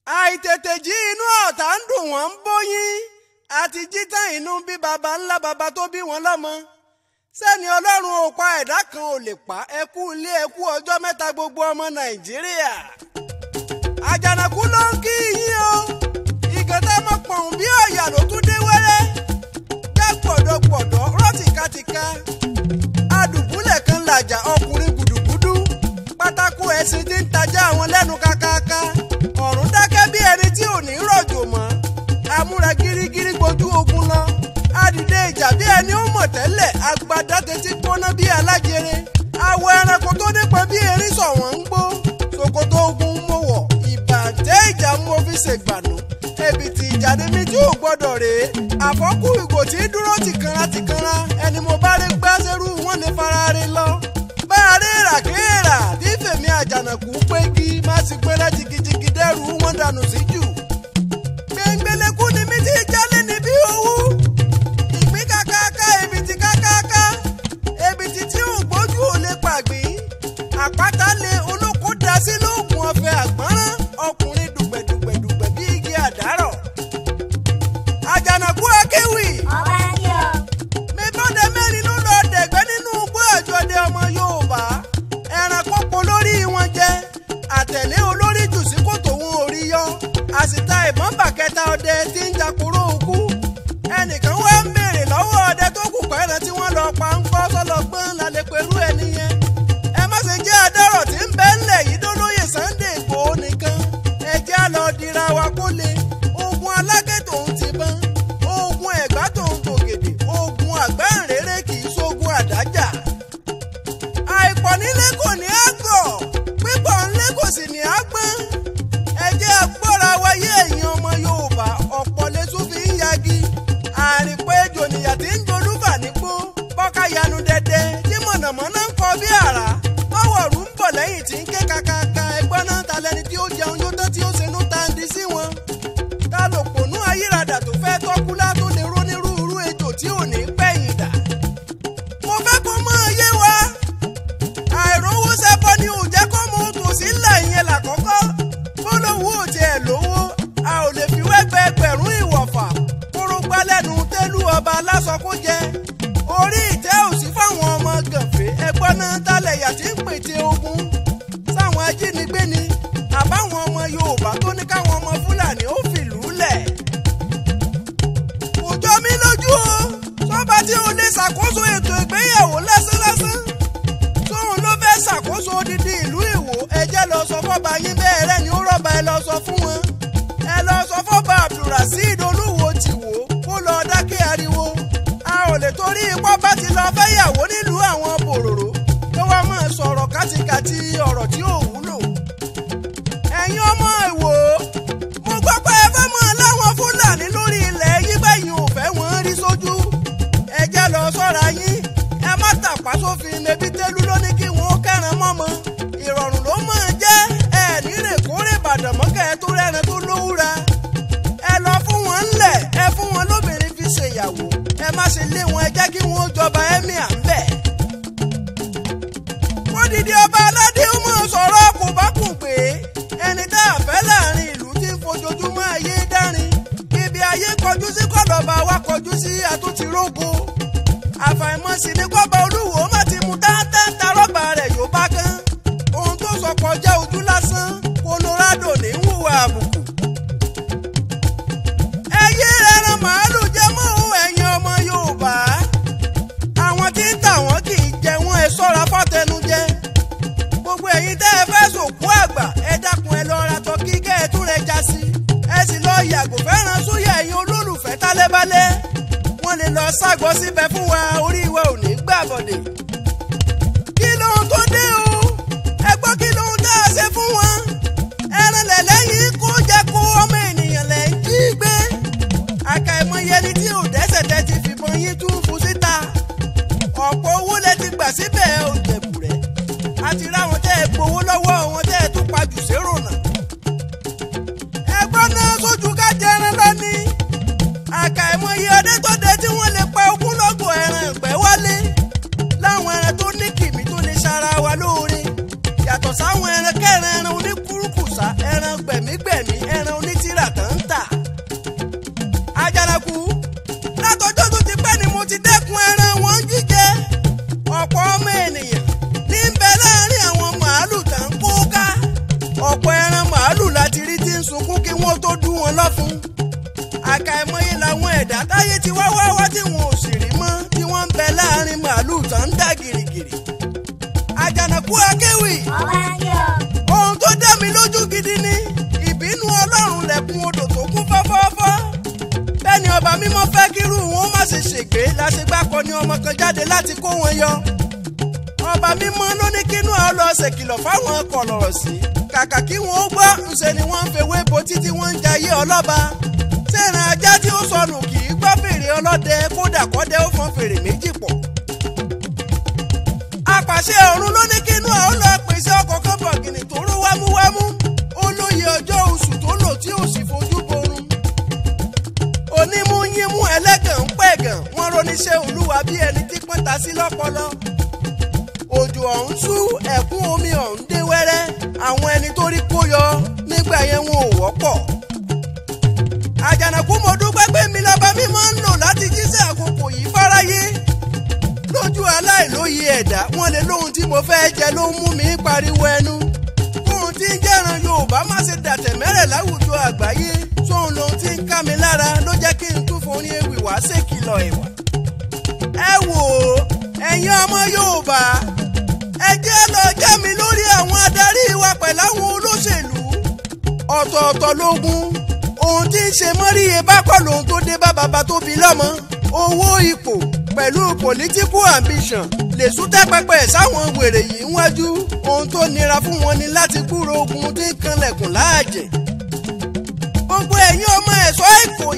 àìtètè jí inú ọ̀tá ń dùn wọ́n ń bóyín àti jí tán inú bí baba ńlá baba tó bí wọn lọ́mọ sẹ́ni ọlọ́run ò pa ẹ̀dá kan ò lè pa ẹkú ilé ẹkú ọjọ́ mẹ́ta gbogbo ọmọ nàìjíríà àjànàkú ló ń kí yín o ìgànnà mọ̀ pọ̀n bí ọ̀yà ló tún dé wẹ́rẹ́ já gbọ̀dọ̀gbọ̀dọ̀ rọ́ tìkatìka adùbúlẹ̀ kan làjà ọkùnrin gùdùgùdù pátákó ẹṣin tí ń tajà àwọn lẹ́nu kákáká ọ̀run dákẹ́ bí ẹni tí ò ní rọ̀jò mọ́ amúra gírígírí gbojú ogun lọ adìde ìjà bí ẹni ó mọ̀ tẹ́lẹ̀ agbada tètè gbóná bí alájẹrẹ awọ ẹranko tó nípa bí erin sọ̀wọ́n ń gbó ṣòkòtò ogun mo wọ̀ ìbàjẹ́ ìjà mo fi ṣègbànú ẹ̀bìtì ìjà ni mi tí ò gbọ́dọ̀ rèé àfọ́kù ìgò tí dúró tìkanra tìkanra ẹni mo bá rí gbáṣẹ́rú wọn lè fara rí lọ bá a rí ràkèrà tí fèmí àjànàkú pégi má sì gbéra jìgìjìgì dẹ́rù wọn dànù sí jù gbẹ̀ngbẹ̀lẹ̀kú ni mi ti jálé níbí owó ìpín kákáká èbìtì kákáká èbìtì tí ò gbójú ò lè pàgbín àpáta lé olóko dá sí lóògùn ọ̀fẹ́ àgbọ́nrán ọkùnrin dùgbẹ̀dùgbẹ̀dùgbẹ̀ bí igi àdárọ̀ àjànàkú akéwì ọba kí ọ. mi bọ́dẹ mẹ́rin ló lọ dẹ̀gbẹ́ nínú igbó àjọdẹ ọmọ Yorùbá ẹranko po lórí wọn jẹ àtẹ̀lé olórí jù sí kòtò wọn ò rí yọ àsìta ìbọn bàkẹ́ta ọdẹ tí ń jàkúrò òkú ẹnìkan wá ń béèrè lọ́wọ́ ọdẹ tó kù pẹ́ẹ́rẹ́ tí wọ́n lọ pa ń kọ́ sọ́lọ́gbọ́n lálẹ́ pẹ̀lú ẹni yẹn ẹ má ṣe jẹ́ adárọ̀ tí ń bẹ́ ńlẹ̀ yìí dólóyè Sunday Ìgbòho nìkan ẹ jẹ́ á lọ dira wa kó le ogun alágẹ̀ tòun ti bán ogun ẹ̀gbá tòun tògèdè ogun àgbáǹréré kì í ṣogun àdájà àìpọ̀ nílé kò ní àgọ̀ pípọ̀ nílé kò sì ní àgbọ̀n ẹ jẹ́ agbọ́ra wáyé ẹ̀yin ọmọ Yorùbá ọ̀pọ̀ lẹ́sù fi ń yagi àrìpọ̀ ejò nìyà tí ń dolúfà nípò bọ́ká yanu dẹ́dẹ́ tí mọ̀nàmọ́ná ń kọ bí àrá báwọ̀rù ń bọ̀ lẹ́yìn tí ń ké kakaka ẹgbọ́n náà ta lẹni tí ó jẹun yóò tán tí ó ṣe nú tandi sí wọn ta ló pònú ayírádà tó fẹ́ tọ́kúlá tó lè rónírúurú ejò tí ò ní pẹ̀yìn dà mo fẹ́ kó mọ́ ọ yé wa àìrówó sẹ́bọ ni ò jẹ́ kó mú tòsí ńlẹ̀ yẹn làkọ́kọ́ fọlọ́wọ́ ò tiẹ̀ lówó a ò lè fi wẹ́gbẹ́ ẹgbẹ̀rún ìwọ̀fà kórógbá lẹ́nu tẹ́lú ọba aláṣọ kó jẹ orí ìtẹ́ òsì fáwọn ọmọ gànfẹ́ ẹgbọ́n náà tálẹ̀ yà tí ń pète ogun sáwọn ajínigbé ni àbáwọn ọmọ Yorùbá tó ní káwọn ọmọ Fúlàní ó fìlú lẹ̀ kò jọ mí lójú o sọ́ba tí o lè ṣàkóso ètò ìgbéyàwó lásánlásán tóun ló fẹ́ ṣàkóso odidi ìlú Ìwó ẹ jẹ́ lọ sọ fọ́ba yín bẹ́ẹ̀ rẹ́ ni ó rọ́ba ẹ lọ sọ fún wọn ẹ lọ sọ fọ́ba Abdulrasheed Olúwo tìwó kó lọ dákẹ́ ariwo a ò lè torí ipò bá ti lọ fẹ́yàwó nílùú àwọn bòròrò tó wá máa sọ̀rọ̀ kátikàti ọ̀rọ̀ tí ò wúlò ẹ̀yin ọmọ Ìwó mo gbọ́ pé ẹ fẹ́ mọ́ láwọn Fúlàní lórí ilẹ̀ yí bẹ́yìn ò fẹ́ wọ́n rí sójú ẹ jẹ́ lọ sọ́ra yín ẹ má tàpá sófin mẹbí tẹ́lú ló ní kí wọ́n kẹ́ran mọ́mọ́ ìrọ̀rùn ló máa jẹ́ ẹ nírè kórè Ìbàdàn mọ́kẹ́ ẹ tó rẹ́ran tó lówúra ẹ lọ fún wọn ńlẹ̀ ẹ fún wọn lóbìnrin fi ṣèyàwó ẹ má ṣe lé wọn ẹ jẹ́ kí wọ́n jọba ẹ́míà ń bẹ̀. wọ́n dìde ọba aládé ó mọ̀ sọ̀rọ̀ kò bá kùn pé ẹni tá a fẹ́ láàrin ìlú tí ń fojoojúmọ́ ayé dárin ibi ayé kọjú sí kọlọ́ba wa kọjú sí àtúntì rógo àfàìmọ̀ sí ní kọ́ba olúwo má ti mú dáadáa ta rọ́bà rẹ̀ yóò bá kán ohun tó sọ kọjá ojú lásán Colorado ní ń hùwà àbùkù. ẹyẹ ẹran màálù jẹ́ mọ́ ohun ẹ̀yin ọmọ Yorùbá àwọn tí ń tà wọ́n kì í jẹ wọ́n ẹ sọ́ra fọ́tẹnujẹ gbogbo ẹ̀yin tẹ́ ẹ fẹ́ sòkú àgbà ẹ dákun ẹ lọ ra tọ́kí kẹ́ ẹ tún rẹ já sí ẹ sì lọ yàgò fẹ́ràn súyà ẹ̀yin olólùfẹ́ tálẹ́bálẹ́ wọ́n lè lọ ságọ́ síbẹ̀ fún wa orí wa ò ní gbà bọ̀dẹ̀. kí lóhun tó dé o ẹ gbọ́ kí lóhun tá a ṣe fún wọn ẹran lẹ̀lẹ́yìn kó jẹ́ kó ọmọ ènìyàn lẹ̀ ń jí gbé àkàìmọye ẹni tí ò dẹ́sẹ̀ tẹ́ ti fìbọn yín tún fún síta ọ̀pọ̀ owó lẹ ti gbà síbẹ̀ ò jẹ̀bù rẹ̀ àti ráwọn tẹ́ ẹ gbowó lọ́wọ́ wọn tẹ́ ẹ tún pa jù sérò náà ẹgbọ́n náà sójú ká jẹran lọ́ní àkàìmọye ọdẹ tó dé tí wọ́n lè pa ogúnlọ́gọ̀ ẹran ìgbẹ́ wálé láwọn ẹran tó ní kìmí tó lè ṣara wa lóore yàtọ̀ sáwọn ẹran kẹrin ẹran oníkúrúkùsà ẹran gbẹ̀mígbẹ̀mí ẹran ti wá wá wá tí wọn ò sì rí mọ́ tí wọ́n ń bẹ láàrin màálù tó ń dà gìrìgìrì. àjànàkú akéwì ọba ní ọ. ohun tó dá mi lójú gidi ni ìbínú ọlọ́run lẹ̀kùn odò tó kún fọ́fọ́fọ́. bẹ́ẹ̀ni ọba mímọ́ fẹ́ kírú wọn má ṣe ṣègbé láṣegbá kọ ni ọmọ kan jáde láti kó wọn yọ. ọba mímọ́ ló ní kínú ọ lọ ṣèkìlọ̀ fáwọn kọ̀lọ̀rọ̀ sí. kàkà kí wọn ó gbọ́ ńṣe ni wọ́n ń fewé bo títí wọ́n ń jayé ọlọ́ba. sẹ́ran ajá tí ó sọnù kì í gbọ́ fèrè ọlọ́dẹ kódà kọ́dẹ ó fọn fèrè méjì pọ̀ apàṣẹ ọ̀run ló ní kínú àwọn lọ pèsè ọkọ̀ kan bọ̀gìnì tó ró wámúwámú ó lóye ọjọ́ oṣù tó lò tí ò sì fojú borun. onímúyímú ẹlẹ́gàn ń pẹ̀gàn wọ́n roníṣẹ́ olúwa bí ẹni tí pọ́n ta sí lọ́pọlọ. òjò ọ̀hún sú ẹ̀kún omi ọ̀hún dé wẹ́rẹ́ àwọn ẹni tó rí kó yọ nígbà yẹn wọn ò wọ́pọ̀. àjànàkú mo dúpẹ́ pé mi lọ́ba mi máa ń lò láti jíṣẹ́ àkókò yìí fáráyé lójú aláìlóye ẹ̀dá wọn lè lóhun tí mo fẹ́ jẹ ló ń mú mi pariwo ẹnu kóhun tí ń jẹ́ran yorùbá má ṣe dàtẹ̀ mẹ́rẹ̀ láwùjọ àgbáyé sóhun lohun tí ń ká mi lára ló jẹ́ kí n tún forí ewì wá ṣèkìlọ̀ ìwà. ẹ wò ó ẹ̀yin ọmọ yorùbá ẹ jẹ́ lọ jẹ́ mi lórí àwọn adarí wa pẹ̀lú àwọn olóṣèlú ọ̀tọ̀ọ̀tọ̀ lógún ohun tí ń ṣe mọ́ríye bá kọ́ lóhun tó dé bá bàbá tó bí lọ́mọ owó ipò pẹ̀lú political ambition lè sún tẹ́pẹ́pẹ́ sáwọn wèrè yìí wájú ohun tó nira fún wọn ni láti kúrò ogun tí ń kanlẹ̀kùn láàjẹ̀. gbogbo ẹ̀yin ọmọ ẹ̀ṣọ́ èkó